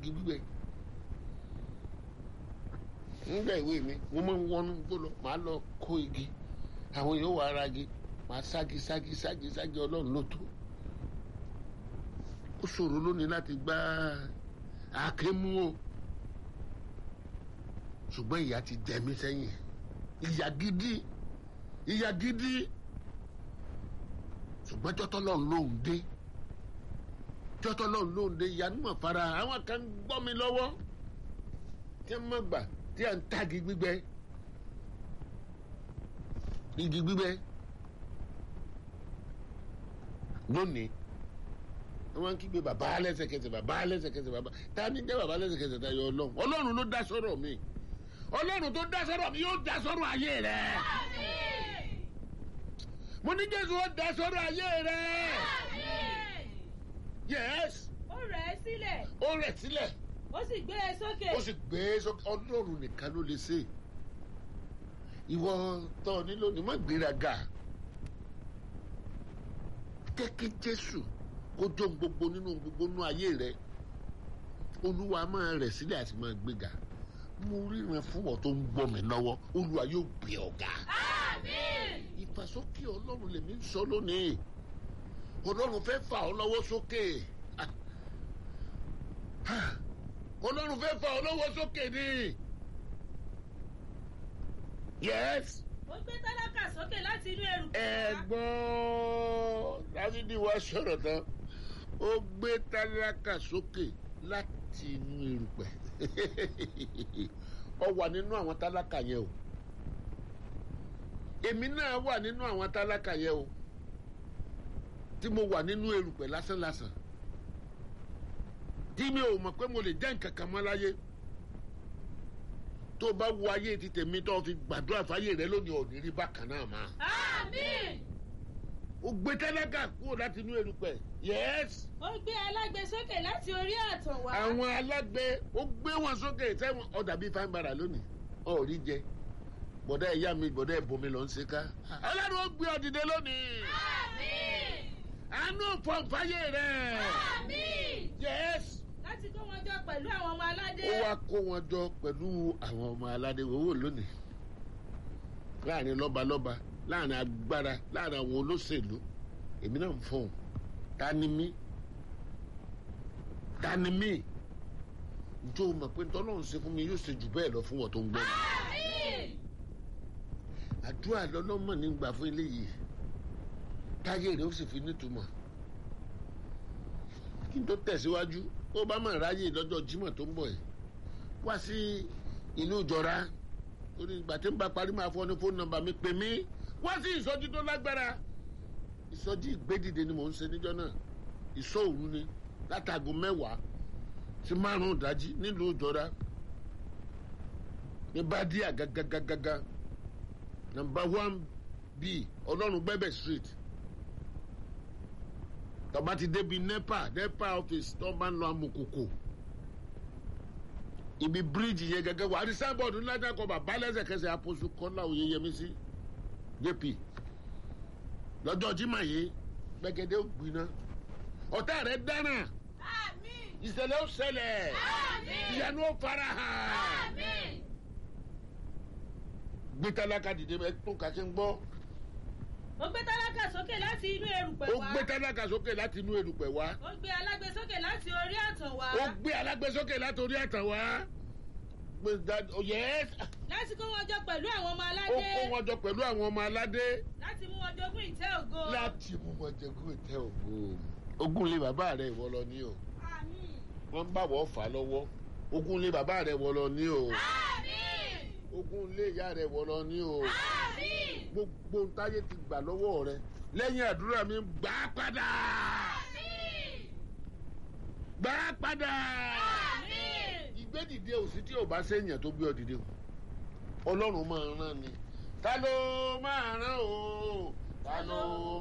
igi gbígbẹ nígbà ìwé mi mo máa ń wọnú gbó lọ màá lọ kó igi àwọn yóò wá ara igi màá sági sági sági sági ọlọ́run ló tó ó ṣòro lónìí láti gbá àáké mú o ṣùgbọ́n ìyá ti jẹ mí sẹ́yìn ìyá gidi ìyá gidi ṣùgbọ́n jọ́tọ́ lọ́run lóhùn dé jọ́tọ́ lọ́run lóhùn dé ìyá nímọ̀ fara àwọn kan gbọ́ mi lọ́wọ́ tí wọ́n mọ̀ gbà tí à ń tagi gbígbẹ igi gbígbẹ lónìí wọ́n ń kígbe bàbá lẹ́sẹ̀kẹsẹ̀ bàbá lẹ́sẹ̀kẹsẹ̀ bàbá ta ni jẹ́ bàbá lẹ́sẹ̀kẹsẹ̀ tayọ ọlọ́run ọlọ́run ló dá sọ́rọ̀ mi ọlọ́run tó dá sọ́rọ̀ mi yóò dá sọ́rọ̀ ayé rẹ̀ mo ní jésù ó dá sọ́rọ̀ ayé rẹ̀ yes ó rẹ̀ ẹ́ sílẹ̀ ó rẹ̀ sílẹ̀ ó sì gbé e sókè ó sì gbé e sókè ọlọ́run nìkan ló lè ṣe ìwọ tó o nílò ní má gbéraga jẹ́ kí jésù kó jó gbogbo nínú gbogbo nínú ayé rẹ olúwa máa rẹ̀ sílẹ̀ àti máa gbéga mo ríran fún ọ tó ń gbọ́ mi lọ́wọ́ olúwa yóò gbé ọ̀gá ìfàsókè ọlọ́run lèmi ń sọ lónìí ọlọ́run fẹ́ fà ọ́ lọ́wọ́ sókè Ah. Ah. ọlọ́run fẹ́ fà ọ́ lọ́wọ́ sókè ni yes ó gbé tálákà sókè láti inú erùpẹ̀ wá. ẹ̀gbọ́n dávídì wá sọ̀rọ̀ tán ó gbé tálákà sókè láti inú erùpẹ̀ ọ wà nínú àwọn tálákà yẹn o èmi náà wà nínú àwọn tálákà yẹn o tí mo wà nínú erùpẹ̀ lásánlásán tí mi ò mọ̀ pé mo lè jẹ́ nǹkan kan mọ́ láyé tó bá wo ayé ti tèmi tó fi gbàdúrà fáyé rẹ lónìí ò ní rí bákan náà máa àmín. ó gbé tálákà kúrò láti inú erùpẹ̀ yes ó gbé alágbe sókè láti orí àtàn wá. àwọn alágbe ó gbé wọn sókè sẹ́wọ̀n ọ̀dà bíi fáin bara lónìí ọ̀rí jẹ bọ̀dá ìyá mi bọ̀dá ìbomi lọ ń ṣe ká ọlọ́run ó gbé ọ dìde lónìí àmín. àánú fọ̀nfáyé rẹ̀ àmín. yes láti kó wọn jọ pẹ̀lú àwọn ọmọ aládé. ó wá kó wọn jọ pẹ̀lú àwọn ọmọ aládé owó lónìí láàrin lọ́balọ́ba láàrin agbára láàrin àwọn olóṣèlú èmi náà ń fọ̀hún ta ni mí ta ni mí njó o mọ̀ pé tọ́lọ́run ṣe fún mi yóò ṣe jù bẹ́ẹ̀ lọ fún wọn tó ń gbọ́ mi. àmín. àdúrà lọ́lọ́mọ̀ ní gbà fún eléyìí táyé rẹ̀ ó sì fi nítumọ̀ kí n tó tẹ̀síwájú ó bá mà ráyè lọ́jọ́ Jímọ̀ tó ń bọ̀ yìí wá sí ìlú ìjọra ó ní ìgbà tí ń bá parí máa fọ́ ní fóònù nọ́mbà mi pè mí wá sí ìsọjí tó lágbára ìsọjí ìgbédìde ni mò ń ṣe níjọ́ náà ìsọ òru ni látago mẹ́wàá sí márùn-ún ìdájí nílùú ìjọra ní bádíà gágágágágá nọ́mbà one b ọlọ́run gbẹ́bẹ̀ street tọba ti débi nepa nepa office tó bá ń lọ amukoko ibi bíríìjì yẹn gẹ́gẹ́ wà á di sábọọdù ńlá dákọ bàbá lẹ́sẹ̀kẹsẹ̀ àpòsù kọlá oyeyemisi jp lọ́jọ́ jimá yìí gbẹ̀gẹ́dẹ́ ó gbiná ọ̀tá rẹ̀ dáná àmín. ìṣẹ̀lẹ̀ ó ṣẹlẹ̀ àmín. ìyanu ó fara hàn àmín. gbé tálákà dìde ẹ tó kàṣẹ ń gbọ́ ó gbé tálákà sókè láti inú erùpẹ̀ ó wá. gbé tálákà sókè láti inú erùpẹ̀ wá. ó gbé alágbe sókè láti orí àtàn wá. ó gbé alágbèsókè látòrí ẹ̀tàn wá gbé dá- oh, yes láti kó wọn jọ pẹ̀lú àwọn ọmọ ó aládé. kó wọn jọ pẹ̀lú àwọn ọmọ aládé láti mú wọn jogún ìtẹ́ ògo. láti mú wọn jẹgún ìtẹ́ ògo ogún lé bàbá rẹ̀ ìwọ lọ ní o àmín. wọ́n ń bàwọ̀ fà á lọ́wọ́ ogún lé bàbá rẹ̀ ìwọ lọ ní o àmín. ogún lé ìyá rẹ̀ ìwọ lọ ní o àmín. gbogbo táyé ti gbà lọ́wọ́ rẹ̀ lẹ́yìn àdúrà mi gbà á padà àmín. gbà á padà àmín. ìgbédìde òsì tí ò bá séèyàn tó gbé ọ dìde o ọlọ́run máa rán ni ta ló máa rán o ta ló